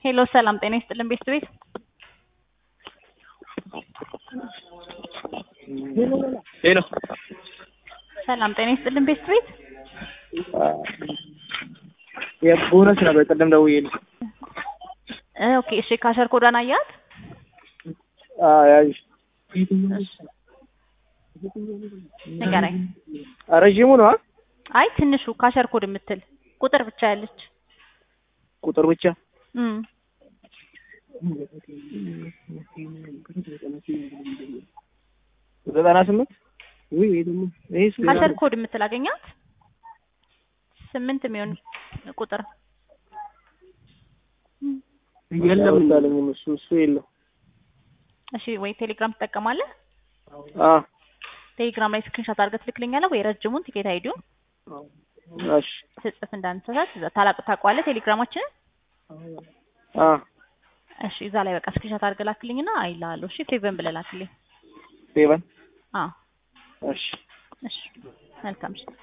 ሄሎ ሰላም ጤና ይስጥልን ቤት ቤት ሄሎ ሰላም ጤና ይስጥልን ቤት ቤት የቦነስ ነበር ቅድም ደውዬልሽ። እ ኦኬ እሺ ካሸር ኮዳን አያት አዎ ያዥ ንገረኝ። ረዥሙ ነው አ? አይ ትንሹ ካሸር ኮድ የምትል ቁጥር ብቻ ያለች ቁጥር ብቻ እም ዘጠና ስምንት ወይ ወይ ደግሞ ይሄ ስንት ካሸር ነው? ኮድ የምትል አገኛት ስምንት የሚሆን ቁጥር የለም እንዳለኝም እሱ እሱ የለም። እሺ ወይ ቴሌግራም ትጠቀማለህ? አ ቴሌግራም ላይ ስክሪንሾት አድርገህ ትልክልኛለህ ወይ ረጅሙን ቲኬት አይዲውን እሺ ስጽፍ እንዳንተሳት እዛ ታላቅ ታውቀዋለህ ቴሌግራማችንን አ እሺ እዛ ላይ በቃ ስክሪንሾት አድርገህ ላክልኝና አይልሃለሁ እሺ ፌቨን ብለህ ላክልኝ ሴቨን አዎ እሺ እሺ መልካም እሺ